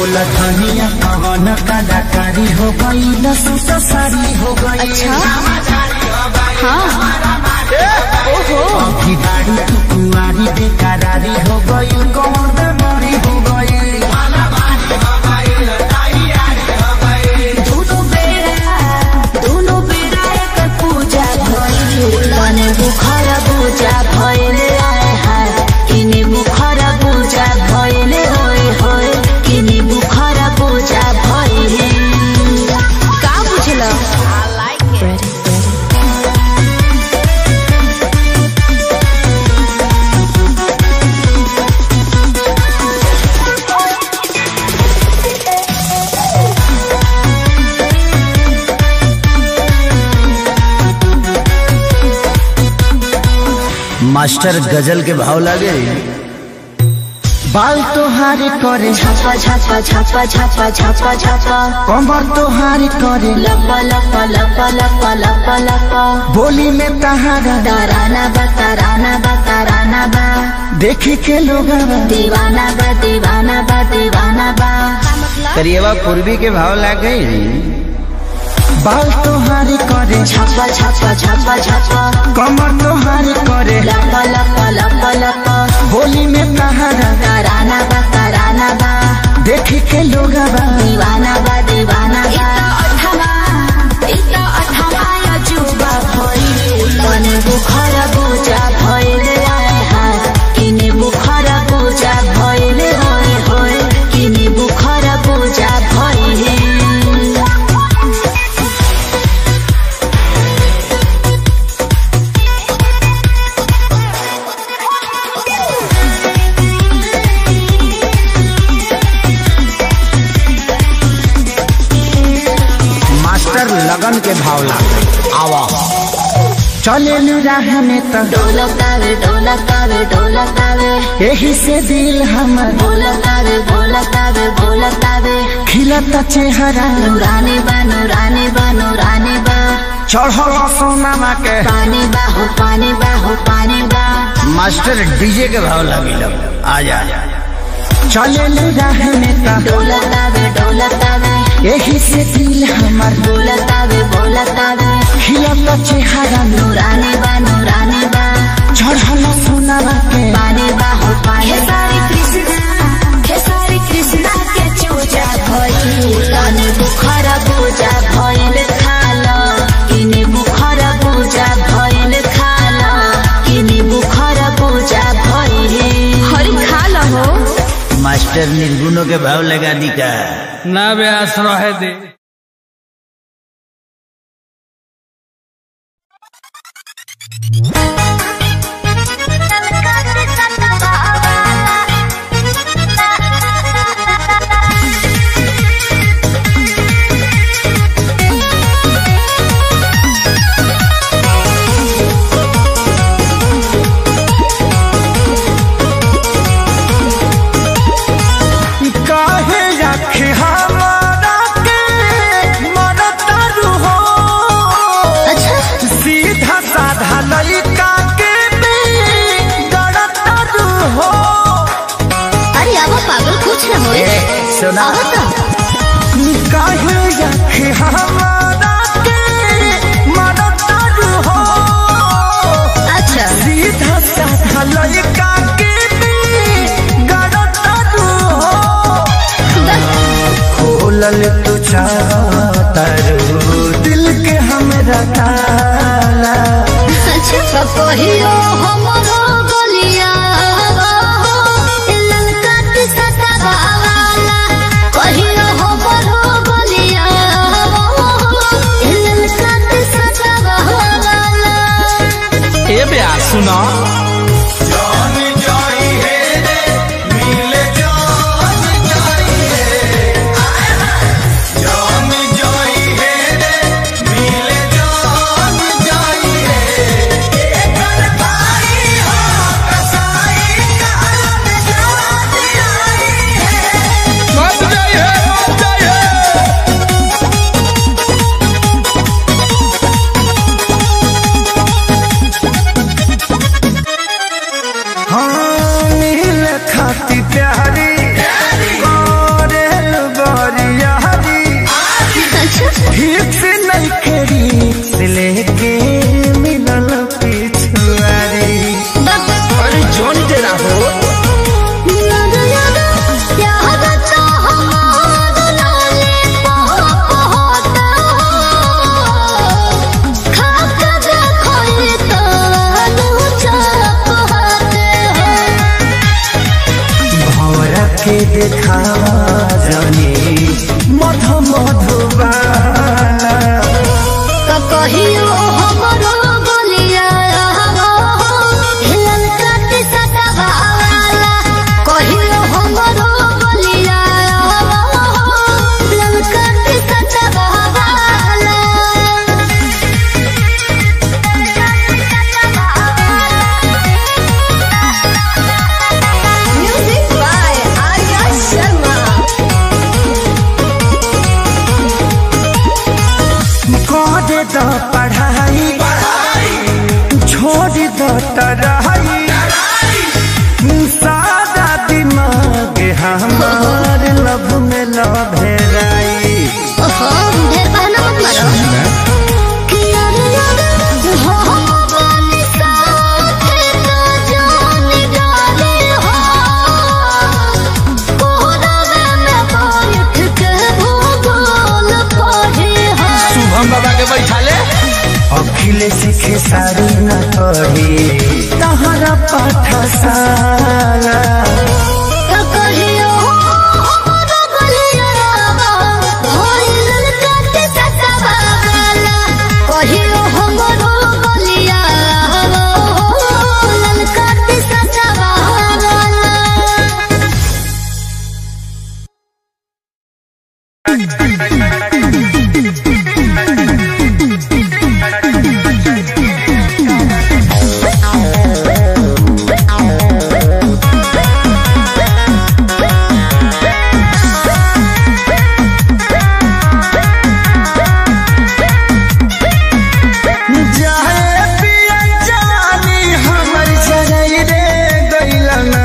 बोला धनिया पवन कलाकारी हो गई लसूस सारी हो गई अच्छा हाँ ओहो अभी बारी तू कुंवारी बेकरारी हो गई कौन बेमारी हो गई दोनों बेरा दोनों बेरा एक पूजा भइल तने बुखर पूजा भइल आए हाय किने बुखर पूजा भइल होय होय किने बुखर पूजा भइल का बुझल आई लाइक इट मास्टर गजल के भाव लागे बाल तोहारे करे छापा छापा छापा छापा छापा छापा कमर तोहारे करे लपा लपा लपा लपा लपा लपा बोली में तहारा ताराना बा ताराना बा ताराना बा देखे के लोग दीवाना बा दीवाना बा दीवाना बा करिएवा पूर्वी के भाव लागे बाल तोहारे करे छापा छापा छापा छापा कमर तोहारे करे लपा लपा लपा लपा बोली में तहारा ताराना बा ताराना बा देखे के लोग दीवाना बा दीवाना बा तने बुखर पूजा भइल आए हाय किने बुखर पूजा भइल होय होय किने बुखर पूजा भइल मास्टर लगन के भाव लागे आवा चले राह में तो डोलतावे डोलतावे डोलतावे यही से दिल हमर बोलतावे बोलतावे बोलतावे खिलता चेहरा नूरानी बा नूरानी बा नूरानी बा चढ़ल सोनामा के पानी बा हो पानी बा हो पानी बा मास्टर डीजे के भाव लगी लग आ जा चले राह में तो डोलतावे डोलतावे यही से दिल हमर बोलतावे बोलतावे खिलता चेहरा नूरानी बा नूरानी बा चढ़ल सोनामा के पानी बा हो पानी खेसारी कृष्णा खेसारी कृष्णा के चूजा भइल तने बुखर पूजा भइल खाल किने बुखर पूजा भइल खाल किने बुखर पूजा भइल हरि खाल हो मास्टर निर्गुणों के भाव लगा दी का ना व्यास रहे दे काहे रखे हमारा के मरतारू हो सीधा साधा लड़का के गड़तारू हो अरे अब पागल कुछ न होए सुना अब तो काहे रखे हमारा के मरतारू हो अच्छा सीधा साधा लड़का के गड़तारू हो खोलल तू चाहतारू दिल के हमरा ताला अच्छा कहियो हमरो गलिया ललका के सतावा वाला कहियो हमरो गलिया ललका के सतावा वाला ए व्यास सुना मत जाइए मत जाइए देखावा जानी मध मधुबाला कहियो हमरो बोलिया हिलल काटे सतावाला कहियो हमरो बोलिया हिलल काटे सतावाला म्यूजिक बाय आर्या शर्मा करे द पढ़ाई छोड़ द तराई सादा दिमाग हमार लब में लभेराई ओहो ढेर बहाना मत मारो कि अरे अरे हो बनी साथे तो जानी गाले हो कोहरावे में बैठ के भूगोल पढ़े हो शुभम बाबा के बैठा ले अखिल सीखे सारी न पढ़ी तहरा पाठशाला तो कहियो हमरो गलिया भइल काटे सतावाला कहियो हमरो गलिया भइल काटे सतावाला जाए पिया जवानी हमर चरई रे गइलना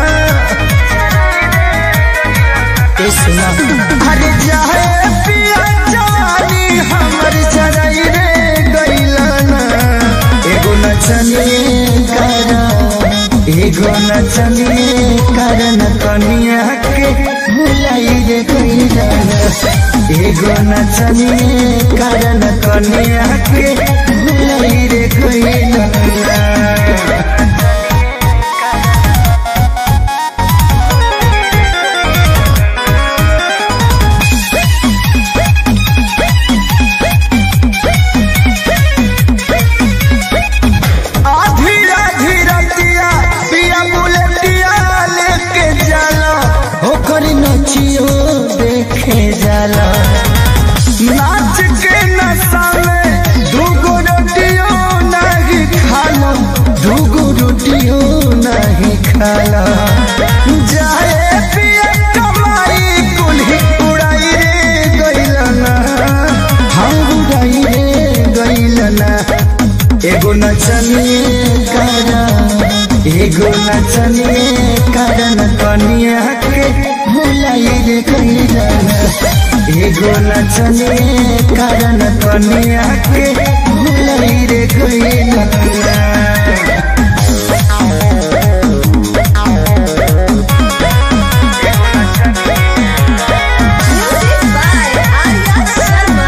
ए सुना अरे जाए पिया जवानी हमर चरई रे गइलना एगो नचनी करा एगो नचनी करन कनिया के भुलाई रे गइलना एगो नचनी करन कनिया के भुलाई रे गइलना आधी आधी रतिया पिया बुलेटिया लेके जाला ओकर नचियो देखे जाला नाच के नशा में दूगो रोटियो नहीं खाला दूगो रोटियो नहीं खाला जाए पिया कमाई कुल्ही उड़ाई रे गइलना हम उड़ाई रे गइलना एगो नचनी करा एगो नचनी करन कनिया के भुलाई रे कैलना एगो नचनी करन कनिया के भुलाई रे कैलना म्यूजिक बाय आर्या शर्मा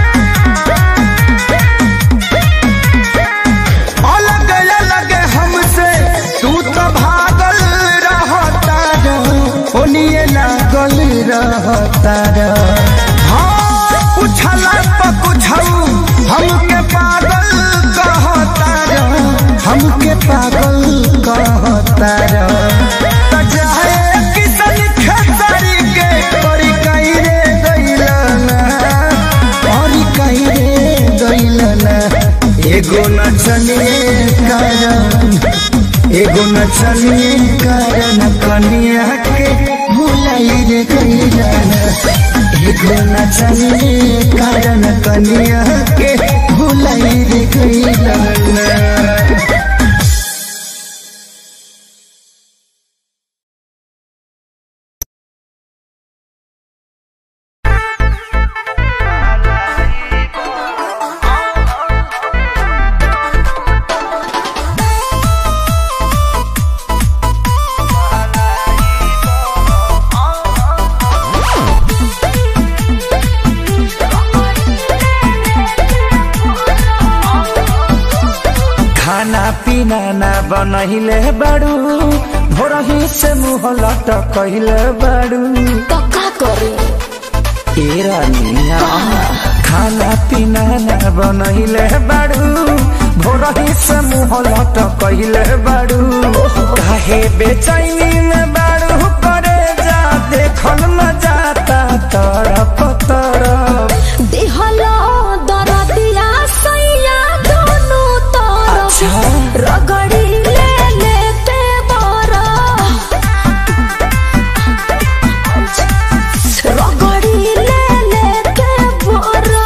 अलग अलग हमसे तू तो भागल रहता ओनिए लागल रहता हाँ उछला पकुछऊ हमके पागल कहता हमके पागल कहता त जाए किसन खेसारी के परी कई रे गइलना परी कई रे गइलना एगो नचनी कारण एगो नचनी कारण कनिया के भुलाई रे कैलाना एगो नचनी कारण कनिया के भुलाई रे कैलाना खाना पीना ना बनहिले बड़ू भोरही से मुँह लट कहले बाड़ू तो का करे ए रानिया खाना पीना न बनैले बाड़ू भोरही से मुँह लट कहले बाड़ू काहे बेचैनी में बाड़ू करे जा देखल न जाता तरफ तरफ दिहलो दरदिया सैया दोनों तरफ अच्छा। रगड़ी ले लेते बरा रगड़ी ले लेते बरा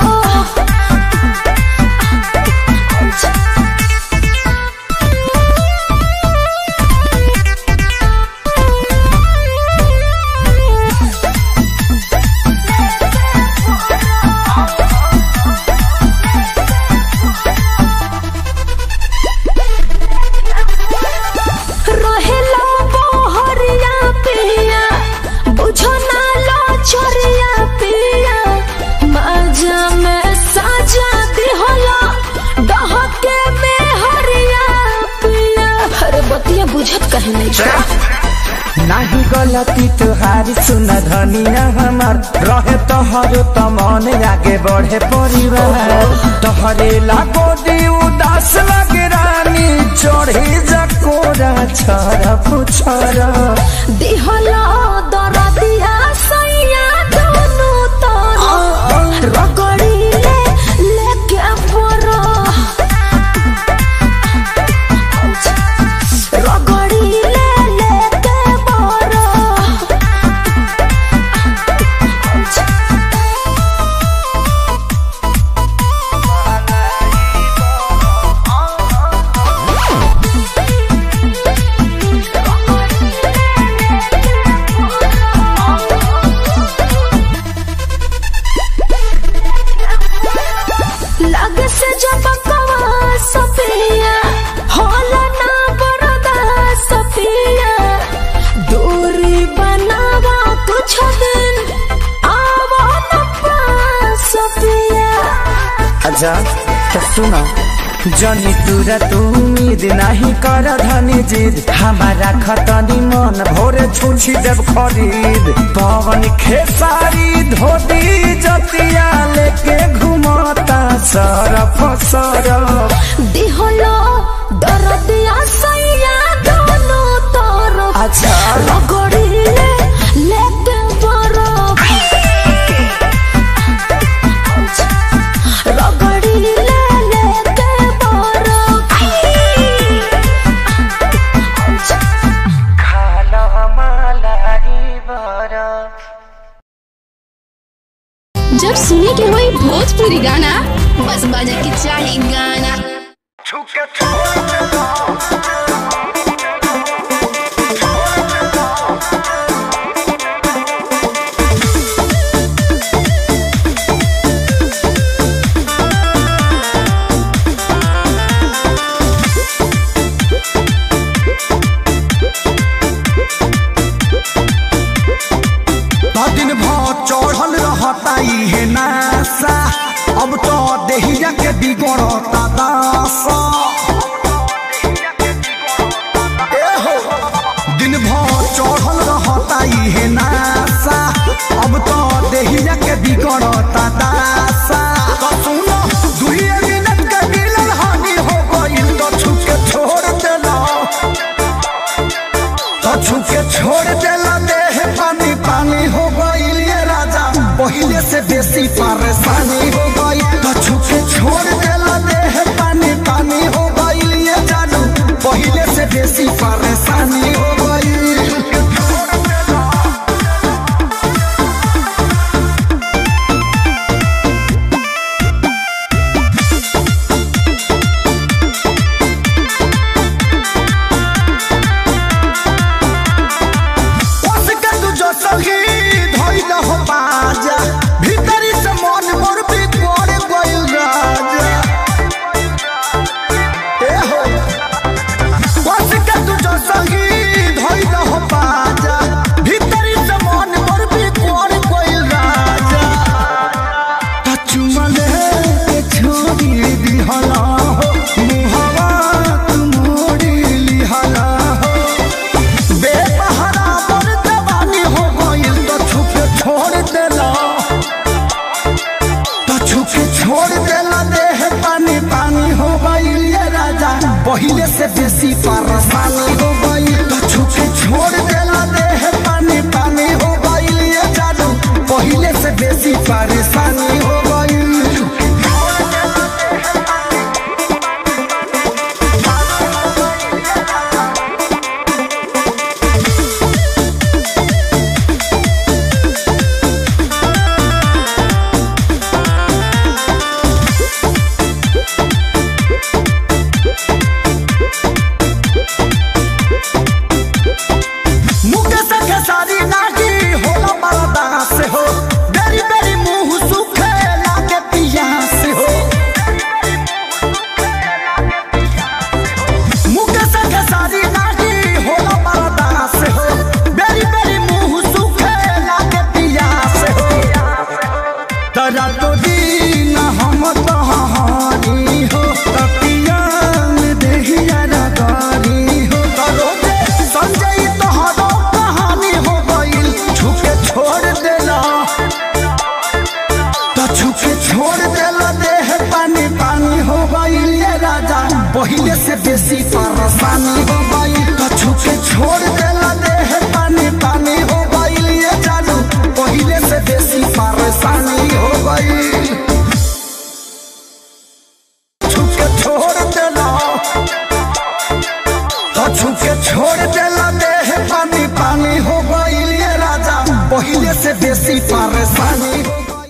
रहेला बहरिया पिया बुझो ना लो छोरिया पिया मजा में साजा दिहला डहके में हरिया पिया अरे बतिया बुझत कहे नहीं छो नाही गलती तुहारी सुन धनिया हमार रहे तोहर त मन आगे बढ़े परिवार तोहरे लागो दी उदास लगे रानी चढ़े जकोरा छरा पुछरा दिहला दरदिया सैया दोनों तरफ रगड़ी ले लेके परा रगड़ी ले लेके परा लगे से जब कवा सफिया होला ना बरदा सफिया दूरी बनावा कुछ दिन आवा न पास सफिया अच्छा तो सुनो जनी तुरा तू उम्मीद नहीं कर धनी जिद हमारा खतनी मन भोरे छुछी देव खरीद पवन खेसारी धोती जतिया लेके घुमता सरफ सरफ दिहलो दरदिया सैया दोनों तरफ अच्छा रगड़ी ले लेके बरफ रगड़ी ले लेके बरफ जब सुने के होई भोजपुरी गाना बस बजे के चाही गाना दिन भर चढ़ल रहता इहे नासा अब तो देहिया के बिगड़ता दासा ए हो, दिन भर चढ़ल रहता इहे नासा अब तो देहिया के बिगड़ता दासा तो सुनो दुइये मिनट के मिलन हानि हो गइल तो छुप के छोड़ देला तो छुके छोड़ देला देह पानी पानी हो गइल ये राजा पहिले से बेसी परेशानी हो गई तो छुके छोड़ देला देह पानी पानी हो गइल ये जानू पहिले से बेसी परेशानी हो गई उसके तू जो सही धइल हो बाजा भीतरी से मन मोर भी पड़े गइल राजा ए हो उसके पहले से बेसी परेशानी हो गई तो छुके छोड़ देला देह पानी पानी हो गई ये जादू पहले से बेसी परेशानी हो गई मुकेश के सारी नागी होला मरदा से हो बेरी बेरी मुंह सुखे लागे पिया से हो मुकेश के सारी नागी होला मरदा से हो बेरी बेरी मुंह सुखे लागे पिया से हो तरा तो दिन हम तहारी हो तपिया में देहिया रगारी हो करो दे संजय तोहरो कहानी हो गइल छुके छोड़ देला तो छुके छोड़ देला देह पानी पानी हो गइल ये राजा पहिले से बेसी परेशानी हो गइल तो छुके छोड़ देला देह पानी पानी हो गइल ये जादू पहिले से बेसी परेशानी हो गइल छुके छोड़ देला तो छुके छोड़ देला देह पानी पानी हो गइल ये राजा पहिले से बेसी परेशानी हो गइल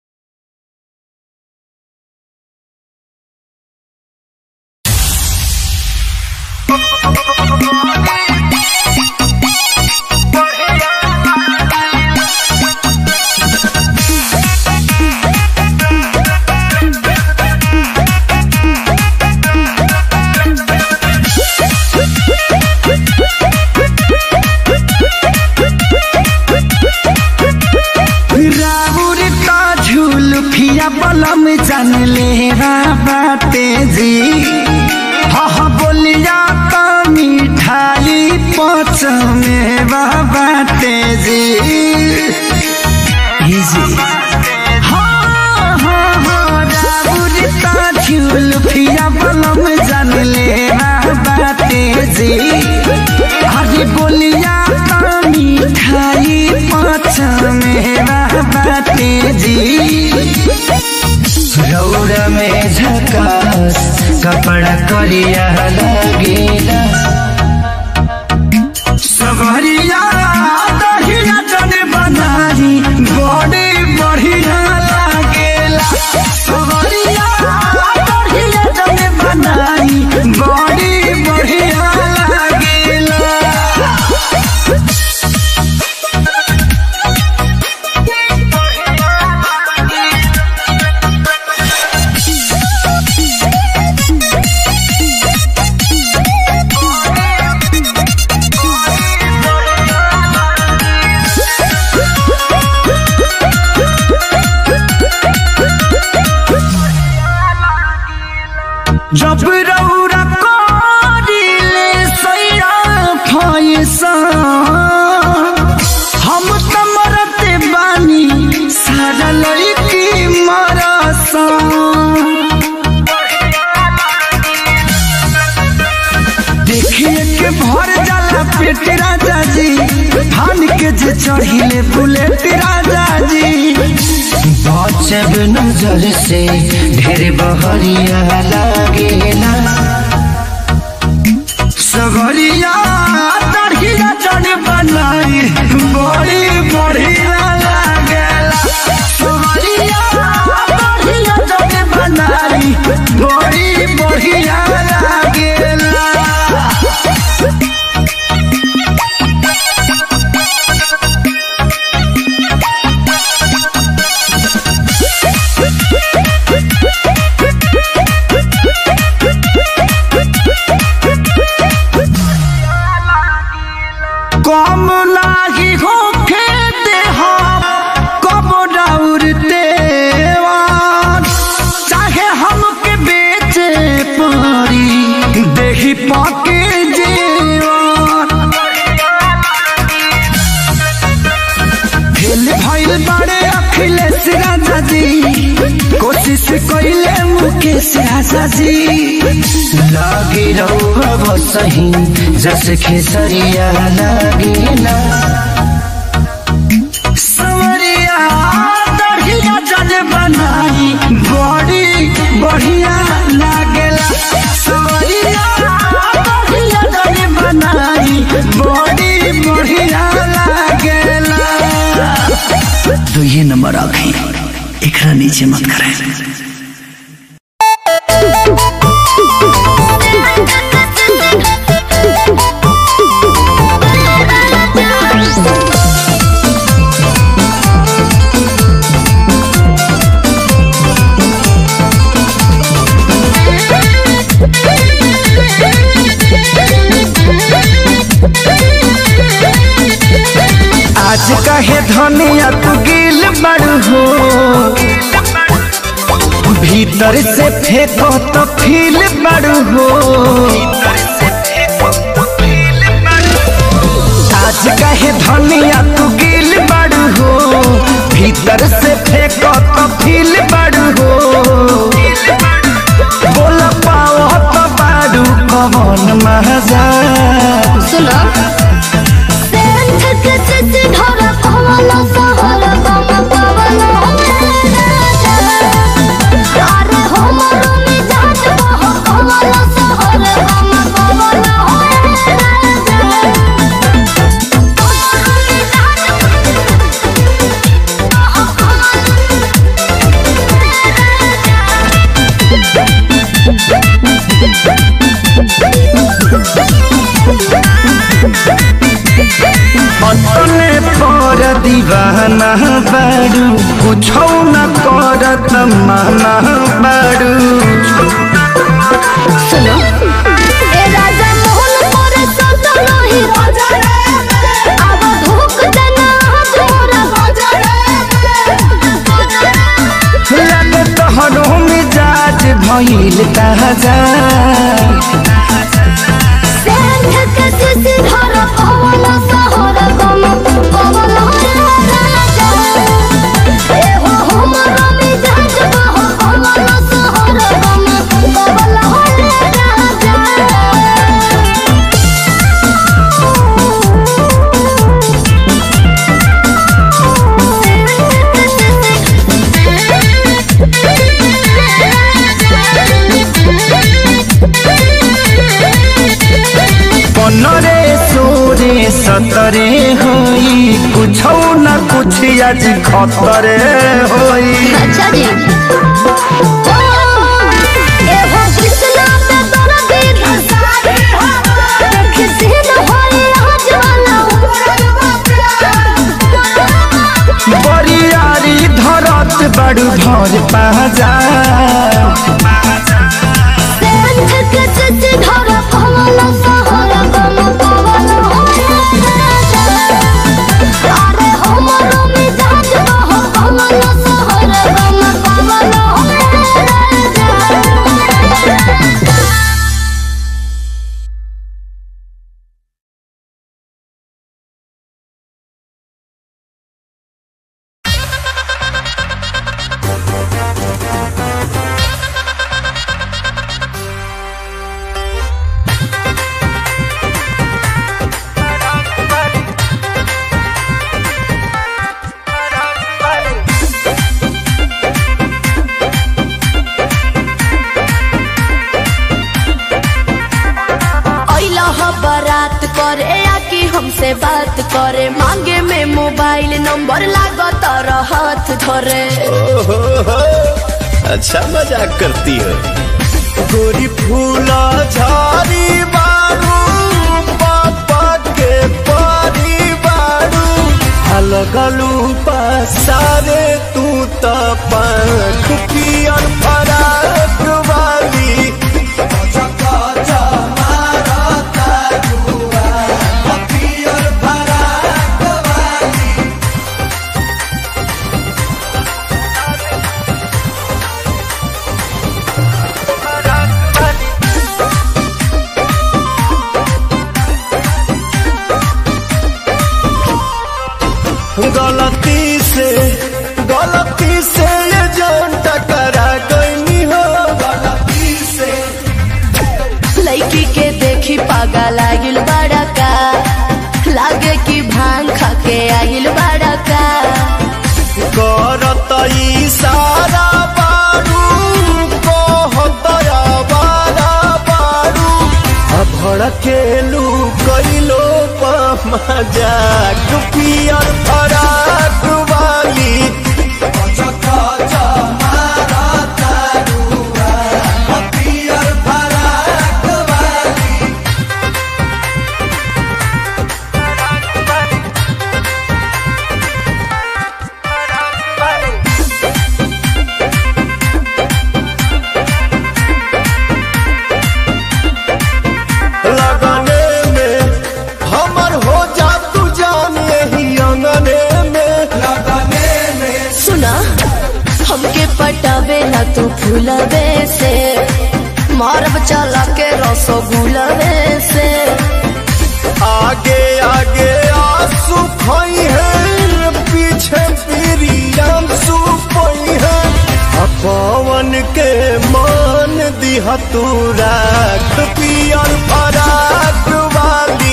राउर का झूल फिया बलम जान ले बाते जी हा हा बोलिया का मिठाई पच में बाते जी ही जी हाँ हाँ हाँ राउर का झूल फिया बलम जान ले बाते जी अरे बोलिया का मिठाई पाँच मेरा बाते जी रौड़ में झकास कपड़ा करिया लगेला सवरिया दहिया जन बनारी बड़े बढ़िया लागेला सवरिया दहिया जन बनारी बड़े बढ़िया लागेला जब रौरा करिले सैरा फैसा हम त मरते बानी सारा लड़की मरसा देखिए के भर जाला पेट राजा जी थान के जे चढ़िले बुलेट राजा जी बचब नजर से ढेर बहरिया लागेला सगरिया तड़किया चढ़ बनाई बड़ी बढ़िया लागेला सगरिया तड़किया चढ़ बनाई बड़ी बढ़िया लागेला कम लागी हो खेते हम कब डाउरते चाहे हमके बेचे पड़ी देही पाके जेवान फेल भइल बड़े अखिलेश राजा जी कोशिश कोशिश कैले मुकेश आशा जी लागे रहुआ सही जस खेसरिया लागे ना सवरिया दढ़िया जल बनाई बड़ी बढ़िया लागेला सवरिया दढ़िया जल बनाई बड़ी बढ़िया लागेला तो ये नंबर आखी एकरा नीचे मत करे आज कहे धनिया तू गिल बड़ू हो भीतर से फेंको तो फील बड़ू हो आज कहे धनिया तू गिल बड़ू हो भीतर से फेंको तो फील बड़ू हो बोल पाओ तो बाड़ू कौन मजा सुनो अपने पर दीवाना बारू कुछौ न करत माना बारू सुनो ए राजा मोहन मोरे सदा नहीं राजा अब धूप देना जोरा राजा लगे तोहरो मिजाज भइल ताजा सेंध के सिसी धर पवन सहर गम पवन राजा ए हो हमर मिजाज बह पवन सहर गम पवन राजा पनरे सोरे सतरे होई कुछौ न कुछ आज खतरे होई अच्छा जी ए हो कृष्णा पे दर्दी धसारी किसी न होई आज वाला बरियारी धरत बड़ू भर पाजा सेंध के चिच धर पवन सहर गम पवन अरे हमर मिजाज बह पवन सहर गम पवन अइला ह बारात करे आके हमसे बात करे मांगे में मोबाइल नंबर लागत हाथ धरे अच्छा मजाक करती हो गोरी फूला झाड़ी बारू पापा के पारी बारू अलगलू पसारे तू त पंख पियर फराक वाली गलती से गलती से ये जान टकरा भड़केलू कैलो मजाक पियर फराक वाली लगने में हमर हो जा तू जान यही अंगने में लगने में सुना हमके पटावे ना तू फूलवे से मारब चला के रसगुलवे से आगे आगे आंसू खोई है पीछे पीरियम सुपई है पवन के मान दिया तू राख पियर फराक वाली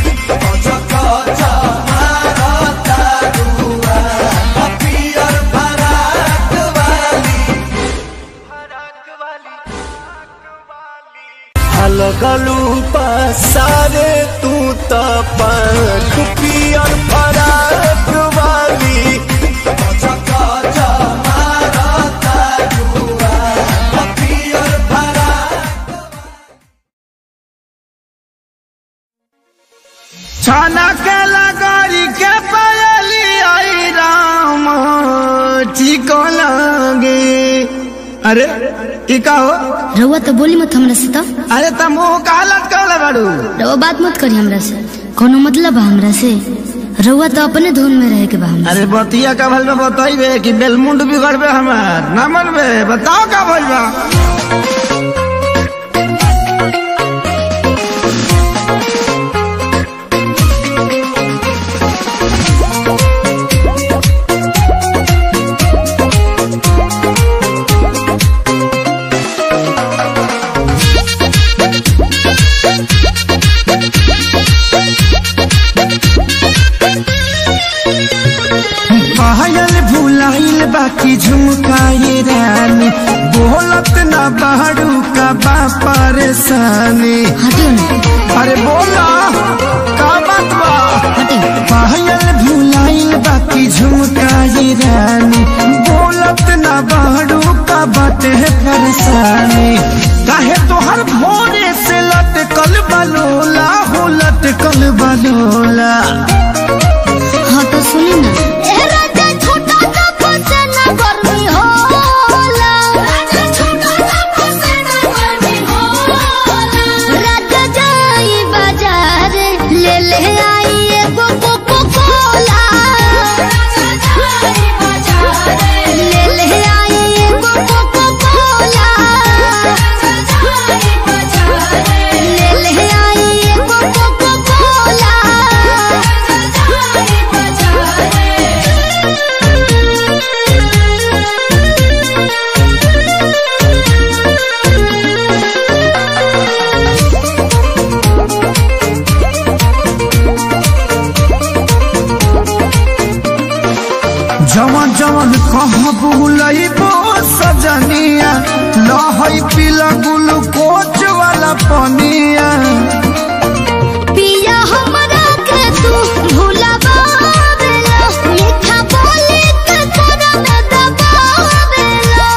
लगलू पसारे तू त पंख पियर फराक वाली छाना के लगारी के पायली आई राम ठीक लगे अरे ई का हो रउआ तो बोली मत हमरा से तो अरे तुम मुंह का हालत कर बाड़ू रउआ बात मत करी हमरा से कोनो मतलब बा हमरा से रउआ तो अपने धुन में रहे के बा हमरा अरे बतिया का भल में बताइबे कि बेलमुंड बिगड़बे हमार ना मनबे बताओ का भइल बा पायल भुलाइल बाकी झुमकाए रानी बोलत ना बाड़ू का बा परेशानी हटियो ना अरे बोला का बात बा हटियो पायल भुलाइल बाकी झुमकाए रानी बोलत ना बाड़ू का बाटे परेशानी काहे तोहर भोरे से लटकल बलोला हो लटकल बलोला हाँ तो सुनी ना ले ले आई एगो कोको कोला ले ले आई एगो कोको कोला ले ले आई एगो कोको कोला जवन जवन कहबू लइबो सजनिया लहई पीला ग्लूकोच वाला पनिया पिया हमरा के तू भुलावेला मीठा बोली के तोरा में दबावेला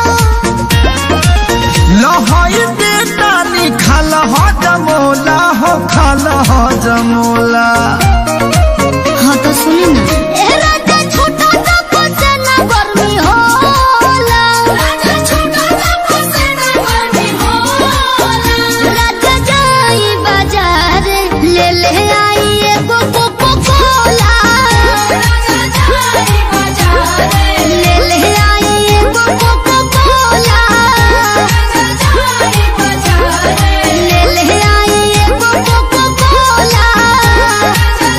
लहई बेटा निखाल ह जमोला हो खाल ह जमोला हाँ तो सुनी ना ए राजा छोटा सा फसेना गर्मी होला राजा छोटा सा फसेना गर्मी होला राजा जाई बाजार ले ले आई एगो कोको कोला राजा जाई बाजार ले ले आई एगो कोको कोला राजा जाई बाजार ले ले आई एगो कोको कोला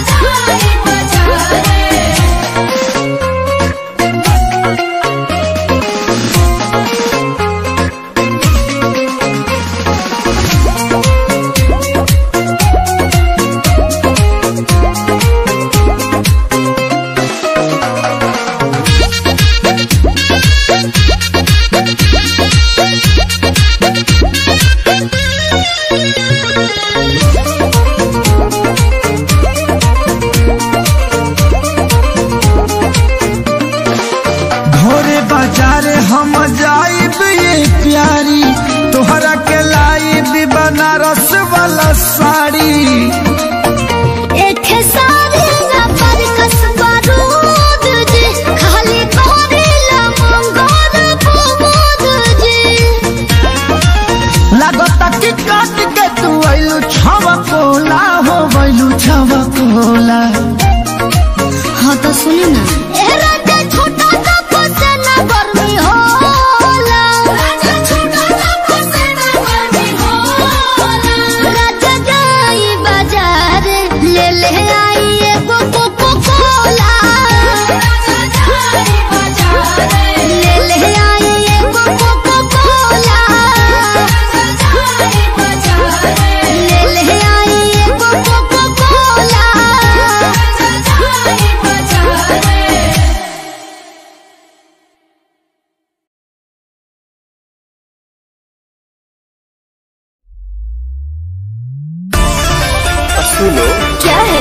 सुनो क्या है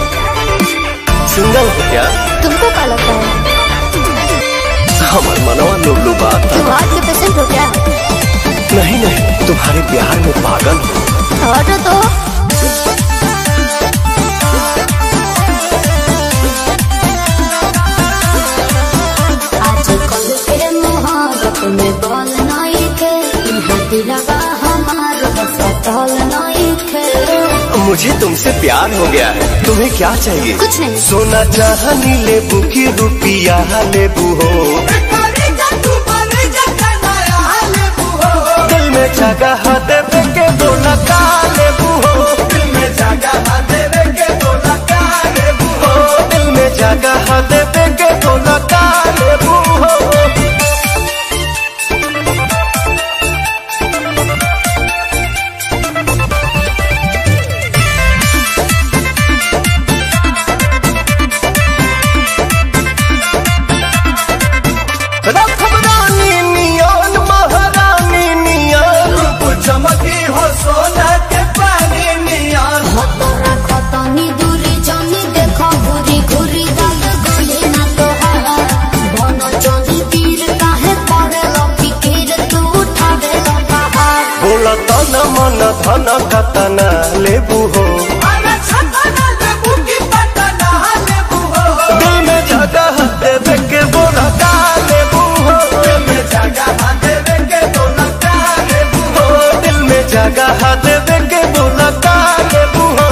सिंगल हो क्या तुमको क्या लगता है हमार मनवा लुबलु बात तुम हार्ट के पेशेंट हो क्या नहीं नहीं तुम्हारे प्यार में पागल हूँ हटो तो आजकल के मोहब्बत में बल नहीं थे यहाँ दिलवा हमार बसतल नहीं थे मुझे तुमसे प्यार हो गया है तुम्हें क्या चाहिए कुछ नहीं सोना चाहनी लेबू की रुपिया लेबू हो दिल में जगह देवे के बोला का लेबू हो दिल में जगह देवे के बोला का लेबू हो दिल में जगह देवे के बोला का लेबू हो रखब रानी नियन महारानी नियन रूप चमकी हो सोना के पानी नियन तोरा खतनी दूरी जनी देखो घुरी घुरी दाल गले ना तोहारा बन चली तीर काहे पड़े लकी कीर तू उठावे पहाड़ बोला तन मन धन कतना लेबू हो दिल में जगह देवे के बोला का लेबू हो दिल में जगह देवे के बोला का लेबू हो दिल में जगह देवे के बोला का लेबू हो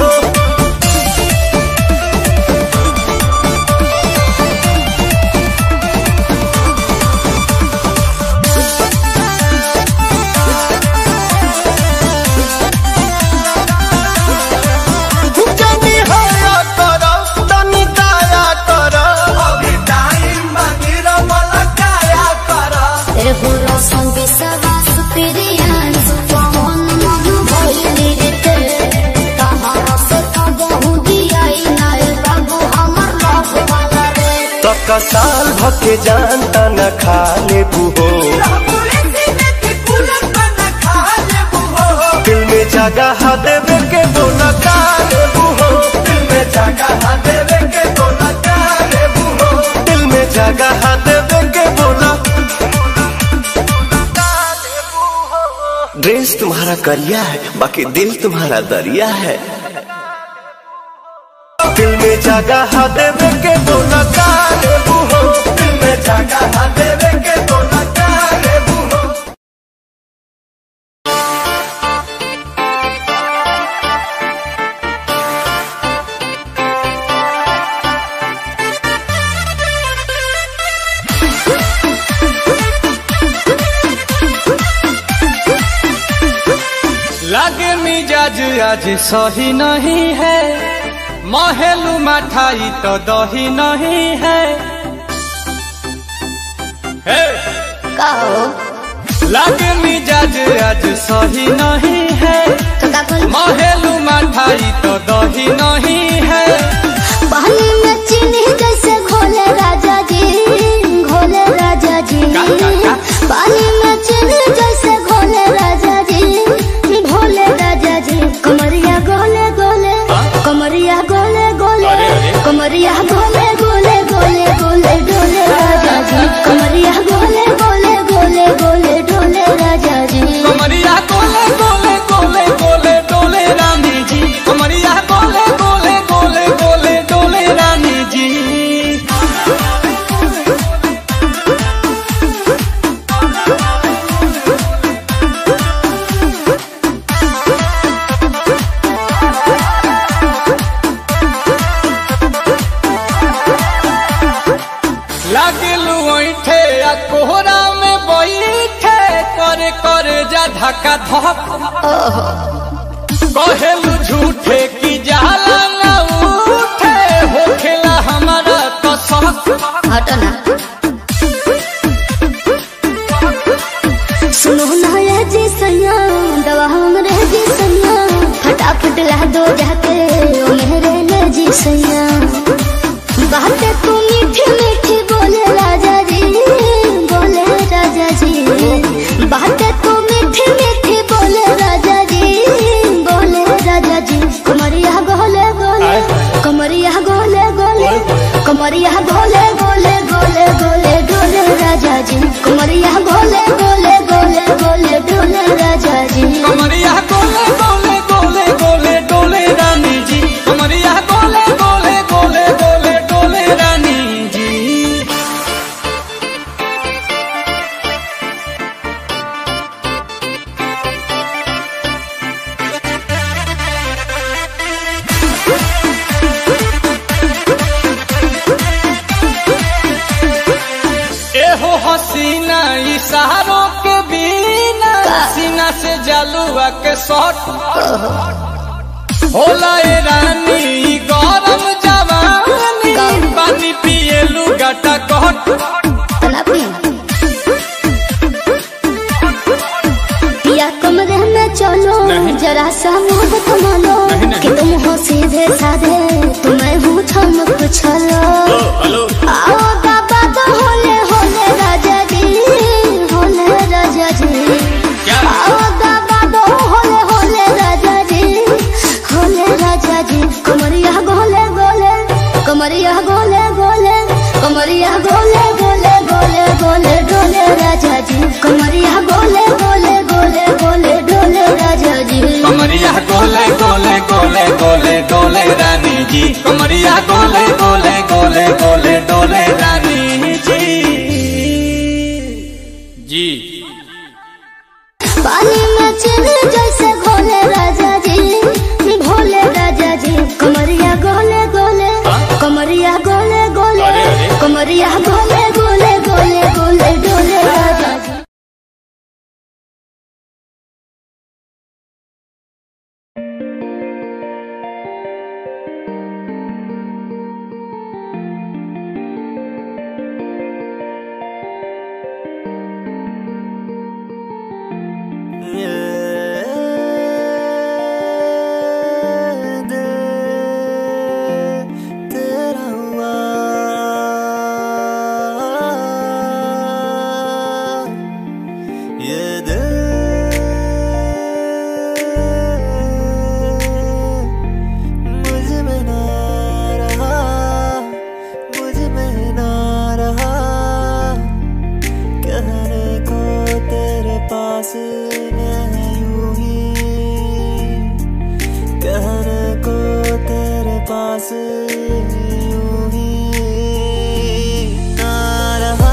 जनी हया कर तनी दया कर अभी टाइम मंदिर वाला काया कर तेरे बुरा संग सवास प्रियान सुपवन मन भइली रे ते कहां से कबहू दियाई नाय बाबू हमर लव वाला रे तक साल भके जानता न खा लेबू हो दिल में जगह देवे के बोला का लेबू हो दिल में जगह देवे के बोला का लेबू हो दिल में जगह देवे के बोला ड्रेस तुम्हारा करिया है बाकी दिल तुम्हारा दरिया है दिल में जगह देवे के बोला का लेबू हो दिल में जगह देवे के बोला का लेबू हो लागे मिजाज आज सही नहीं है महलू मठाई तो दही नहीं है हे! का हो लागे मिजाज आज सही नहीं है तो का बोल महलू मठाई तो दही नहीं है पानी में चीनी जैसे घोले राजा जी घोले राजा जी का, का, का? पानी में चीनी जैसे घोले राजा जी घोले राजा जी कमरिया गोले गोले कमरिया गोले गोले अरे, अरे। कमरिया गोले गोले गोले गोले डोले राजा जी कमरिया गोले गोले गोले गोले डोले राजा जी कमरिया गोले गोले गोले गोले डोले रानी जी कमरिया गोले गोले गोले गोले डोले रानी जी लागिलू ऐठे आ कोहरा में बैठे करे करे जा धक्का धक कहेलू झूठे की जाला न उठे होखेला हमारा कसक हटो ना सुनो ना ये जी सैया दवा हमरे जी सैया फटाफट ला दो जाके ओ मेरे ले जी सैया बातें तू मीठी मीठी बोले राजा जी बोले राजा जी बातें तू मीठी मीठी बोले राजा जी बोले राजा जी कमरिया गोले कमरिया गोले गोले गोले गोले डोले राजा जी कमरिया गोले गोले गोले गोले डोले राजा जी कमरिया गोले गोले गोले गोले डोले रानी जी कमरिया गोले गोले गोले गोले डोले रानी जी एहो हसीना इशारों के बिना सीना से जलुआ के शॉट होला ए रानी ई गरम जवानी पानी पिए लुगाटा कट तलापी पिया कमरे में चलो जरा सा मोहब्बत मानो कि तुम हो सीधे साधे तुम्हें हूँ चमक छलो आओ बाबा तो होले होले राजा जी होले राजा जी आओ बाबा तो होले होले राजा जी होले राजा जी कमरिया गोले गोले कमरिया गोले गोले कमरिया गोले गोले गोले गोले डोले राजा जी कमरिया गोले गोले गोले गोले डोले राजा जी कमरिया गोले गोले गोले गोले डोले रानी जी कमरिया गोले गोले गोले गोले डोले रानी जी जी पानी में चले जैसे घोले राजा जी भोले राजा जी कमरिया गोले गोले कमरिया गोले गोले कमरिया गोले गोले गोले गोले डोले राजा जी तेरा हुआ ये दिल मुझ में ना रहा मुझ में ना रहा कहने को तेरे पास मैं यूं ही कहने को तेरे पास यूं ही ना रहा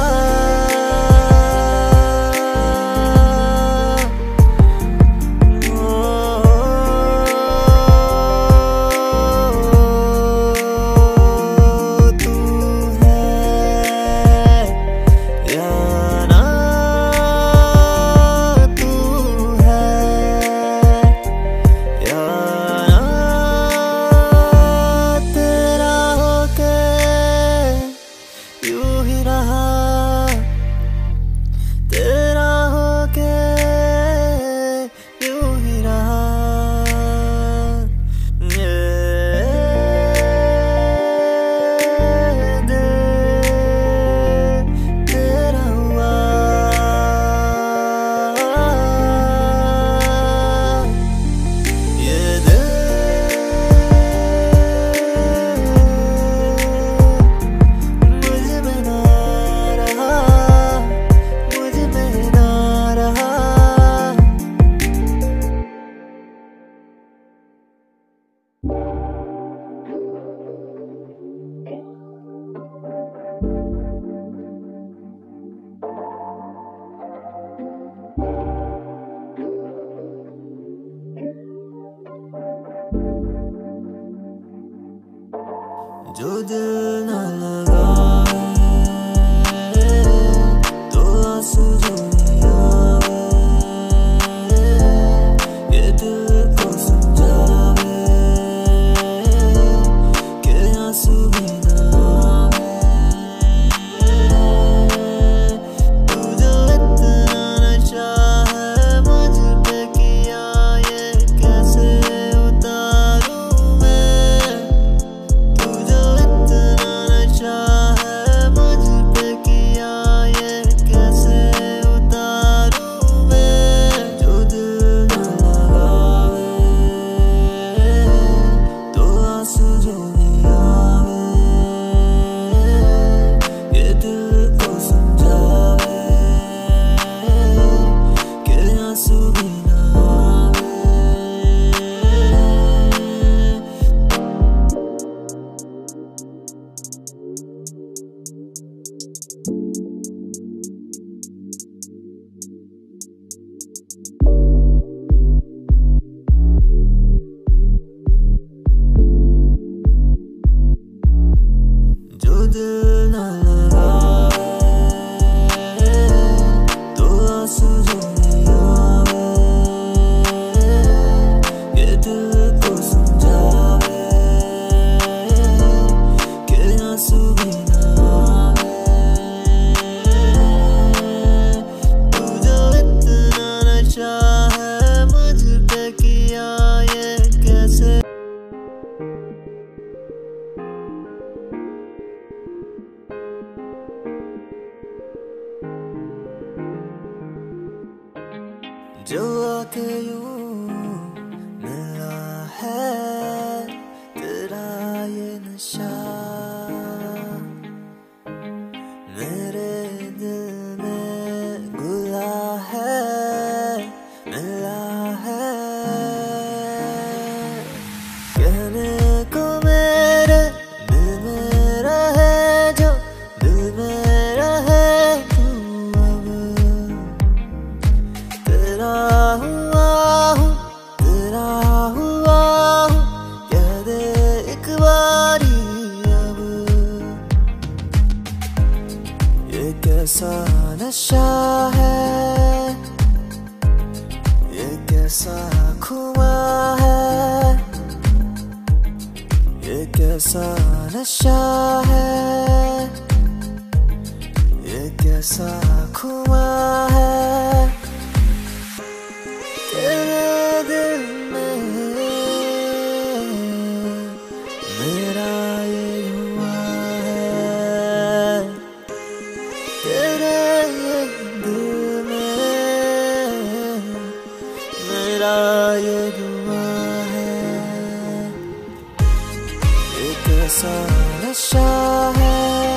ओ, तू है या ना तू है यारा तेरा होके यूं ही रहा तेरा होके यूं ही रहा ये दिल तेरा हुआ ये दिल मुझ में ना रहा मुझ में ना रहा जो दिल न लगावे तो आंसू जो नहीं आवे ये दिल को समझावे कि आंसू भी ना आवे तू जो इतना नशा है मुझ पे किया ये कैसे उतारूं मैं तू जो इतना नशा के यूं मिला है तेरा ये नशा मेरे दिल में गुला है मिला है कहने को मेरे दिल में रहे जो दिल में रहे तू अब तेरा हुआ हूँ तेरा हुआ हूँ कह दे एक बारी अब ये कैसा नशा है ये कैसा खुआ है ये कैसा नशा है ये कैसा खुआ है तेरे दिल में मेरा ये हुआ है तेरे दिल में मेरा ये दुआ है ये कैसा नशा है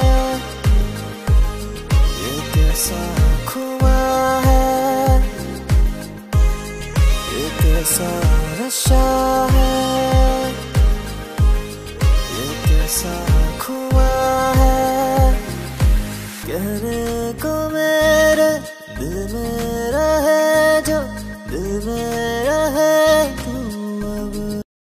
ये कैसा खुआ है ये कैसा नशा